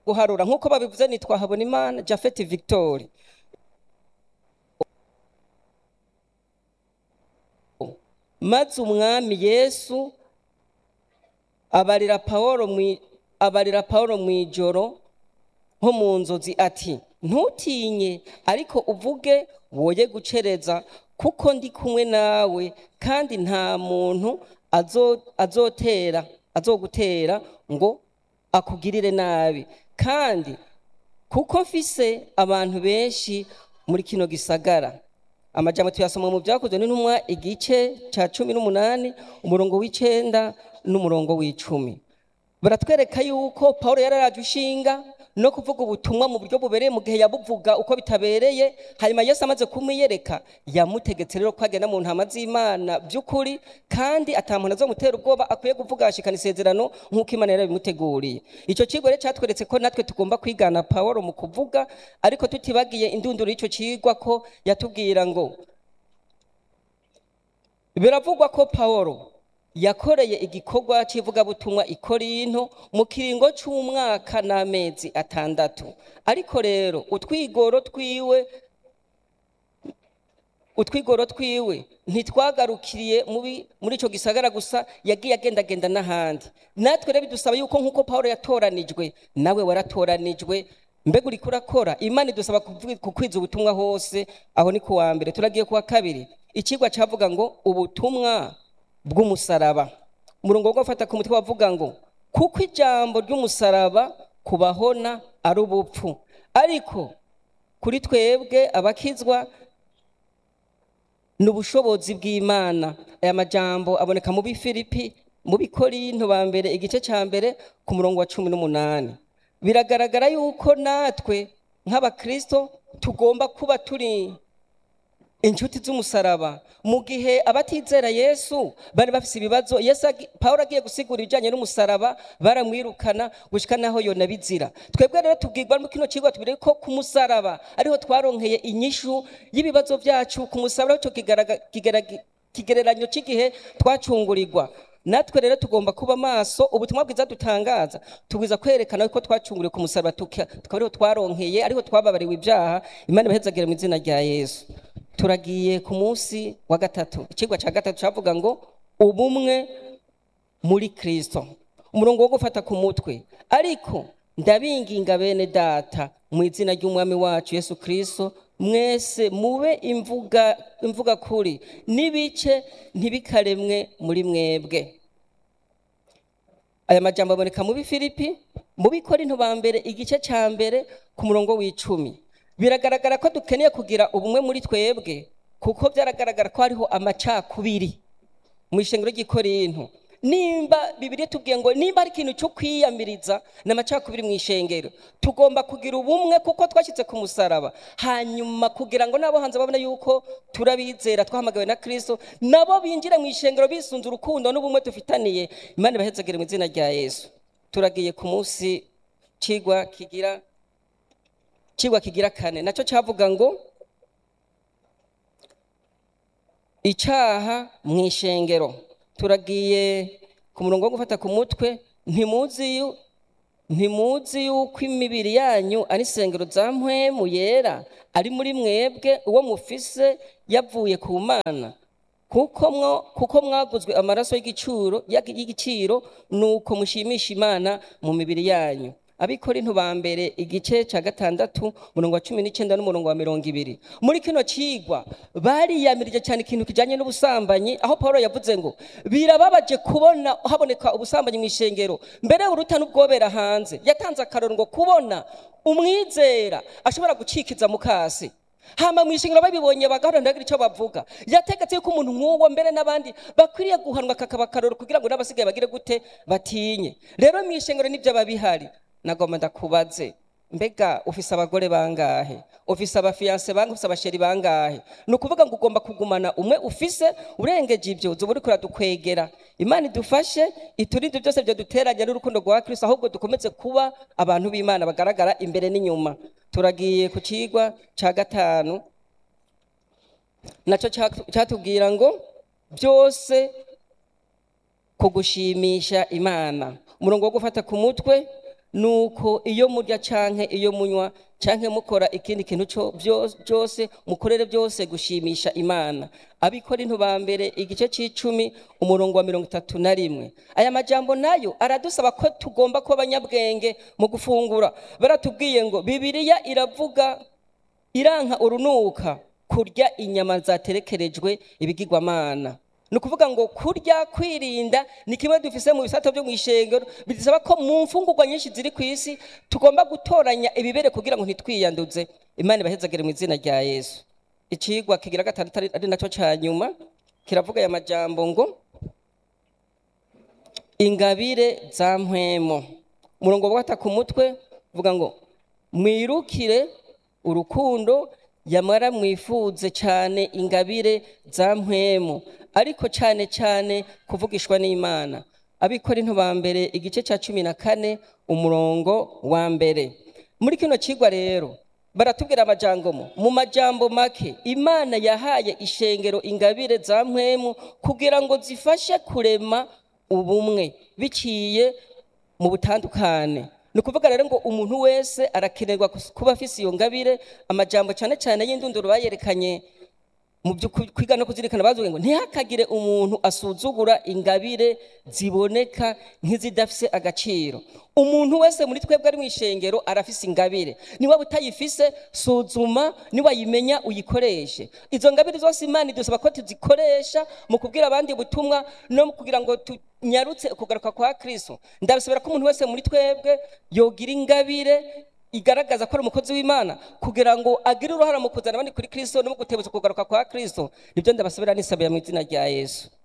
guharura nk'uko babivuze nitwa habonimana jafeti victoire maze umwami yesu abarira pawulo mwi- abarira pawulo mu ijoro nko mu nzozi ati ntutinye ariko uvuge woye gucereza kuko ndi kumwe nawe kandi nta muntu azo- azotera azogutera ngo akugirire nabi kandi kuko mfise abantu benshi muri kino gisagara amajambo tuyasoma mu byakozwe n'intumwa igice cya cumi n'umunani umurongo w'icenda n'umurongo w'icumi baratwereka yuko paul yararaje ushinga no kuvuga ubutumwa mu buryo bubereye mu gihe yabuvuga uko bitabereye hanyuma yesu amaze kumwiyereka yamutegetse rero ko agenda mu ntama z'imana by'ukuri kandi ata muntu azomutera ubwoba akwiye kuvuga ashikana isezerano nk'uko imana yarabimuteguriye icyo kigo rero cyatweretse ko natwe tugomba kwigana paul mu kuvuga ariko tutibagiye indunduro y'icyo kigwa ko yatubwira ngo biravugwa ko paul yakoreye igikorwa cy'ivugabutumwa i korinto mu kiringo cy'umwaka n'amezi atandatu ariko rero utwigoro twiwe utwigoro twiwe ntitwagarukiriye mubi- muri icyo gisagara gusa yagiye agendagenda n'ahandi natwe rero bidusaba yuko nk'uko paul yatoranijwe nawe waratoranijwe mbega uriko urakora imana idusaba kuvuga- kukwiza ubutumwa hose aho ni ku wa mbere turagiye ku wa kabiri ikigwa cyavuga ngo ubutumwa bw'umusaraba umurongo wo gufata ku mutwe wavuga ngo kuko ijambo ry'umusaraba kubahona ari ubupfu ariko kuri twebwe abakizwa ni ubushobozi bw'imana aya majambo aboneka mu bifilipi mu bikorinto ba mbere igice cya mbere ku murongo wa cumi n'umunani biragaragara yuko natwe nk'abakristo tugomba kuba turi inshuti z'umusaraba mu gihe abatizera yesu bari bafise ibibazo yesu agi- pawulo agiye gusigura ibijyanye n'umusaraba baramwirukana gushika naho yonabizira twebwe rero tubwirwa mu kino kigo tubiri ko ku musaraba ariho twaronkeye inyishu y'ibibazo byacu ku musaraba ariho kigaraga- kigaraga- kigereranyo cy'igihe twacungurirwa natwe rero tugomba kuba maso ubutumwa bwiza dutangaza tubwiza kwerekana ko twacunguriwe ku musaraba tuka- tukaba ariho twaronkeye ariho twababariwe ibyaha imana ibahezagire mu izina rya yesu turagiye ku munsi wa gatatu ikigwa cya gatatu cyavuga ngo ubumwe muri kristo umurongo wo gufata ku mutwe ariko ndabinginga bene data mu izina ry'umwami wacu yesu kristo mwese mube imvuga imvuga kuri n'ibice ntibikaremwe muri mwebwe aya majambo aboneka mu bifilipi mu bikorinto ba mbere igice cya mbere ku murongo w'icumi biragaragara ko dukeneye kugira ubumwe muri twebwe kuko byaragaragara ko hariho amacakubiri mu ishengero ry'ikorinto nimba bibiri tubwiye ngo nimba ari ikintu cyo kwiyamiriza ni amacakubiri mu ishengero tugomba kugira ubumwe kuko twashyize ku musaraba hanyuma kugira ngo n'abo hanze babone yuko turabizera twahamagawe na kirisito nabo binjire mu ishengero bisunze urukundo n'ubumwe dufitaniye imana ibahezagire mu izina rya yesu turagiye ku munsi kigwa kigira kigwa kigira kane nacyo cyavuga ngo icyaha mu ishengero turagiye ku murongo wo gufata ku mutwe ntimuzi yu- ntimuzi yuko imibiri yanyu ari isengero za mpwemu yera ari muri mwebwe uwo mufise yavuye ku mana kuko mwo kuko mwaguzwe amaraso y'igiciro y'igiciro nuko mushimisha imana mu mibiri yanyu abikorinto ba mbere igice cya gatandatu umurongo wa cumi n'icyenda n'umurongo wa mirongo ibiri muri kino kigwa bariyamirije cyane ikintu kijyanye n'ubusambanyi aho paul yavuze ngo birababaje kubona haboneka ubusambanyi mu ishengero mbere uruta n'ubwobera hanze yatanze akaroro ngo kubona umwizera ashobora gucikiza mukasi hama mu ishingiro babibonye bagaharanira icyo bavuga yategetse yuko umuntu nk'uwo mbere n'abandi bakwiriye guhanwa kakaba akaroro kugira ngo n'abasigaye bagire gute batinye rero mu ishingiro nibyo babihari nagomba ndakubaze mbega ufise abagore bangahe ufise abafiyanse bangahe ufise abasheri bangahe ni ukuvuga ngo ugomba kugumana umwe ufise urengeje ibyo uba uriko uradukwegera imana idufashe iturinde byose byo duteranya n'urukundo rwa kristo ahubwo dukomeze kuba abantu b'imana bagaragara imbere n'inyuma turagiye ku kigwa cya gatanu nacyo cya- cyatubwira ngo byose ku gushimisha imana umurongo wo gufata ku mutwe nuko iyo murya canke iyo munywa canke mukora ikindi kintu co vyo- byose mukorere byose gushimisha imana abikorinto ba mbere igice c'icumi umurongo wa mirongo itatu na rimwe aya majambo nayo aradusaba ko tugomba kuba abanyabwenge mu gufungura baratubwiye ngo bibiliya iravuga iranka urunuka kurya inyama zaterekerejwe ibigirwamana ni ukuvuga ngo kurya kwirinda ni kimwe dufise mu bisato byo mu ishengero bidusaba ko mu mfungurwa nyinshi ziri ku isi tugomba gutoranya ibibere kugira ngo ntitwiyanduze imana ibahezagire mu izina rya yesu icigwa kigira gatandatu ari- ari nacyo ca nyuma kiravuga aya majambo ngo ingabire za mpwemo umurongo wa gatatu ku mutwe uvuga ngo mwirukire urukundo yamara mwifuze cyane ingabire za mpwemu ariko cyane cyane kuvugishwa n'imana abikorinto ba mbere igice cya cumi na kane umurongo wa mbere muri kino kigwa rero baratubwira amajambo mo mu majambo make imana yahaye ishengero ingabire za mpwemu kugira ngo zifashe kurema ubumwe biciye mu butandukane ni ukuvuga rero ngo umuntu wese arakenerwa kus- kuba afise iyo ngabire amajambo cyane cyane y'indunduro bayerekanye mu byo ku- kwiga no kuzirikana bazuye ngo ntihakagire umuntu asuzugura ingabire ziboneka nk'izidafise agaciro umuntu wese muri twebwe ari mu ishengero arafise ingabire niba utayifise suzuma niwayimenya uyikoreshe izo ngabire zose imana idusaba ko tuzikoresha mu kubwira abandi ubutumwa no mu kugira ngo tunyarutse ukugaruka kwa kristo ndabisabira ko umuntu wese muri twebwe yogira ingabire igaragaza ko ari umukozi w'imana kugira ngo agire uruhara mu kuzana abandi kuri kristo no mu gutebutsa ukugaruka kwa kristo nibyo ndabasabira nisabira mu izina rya yesu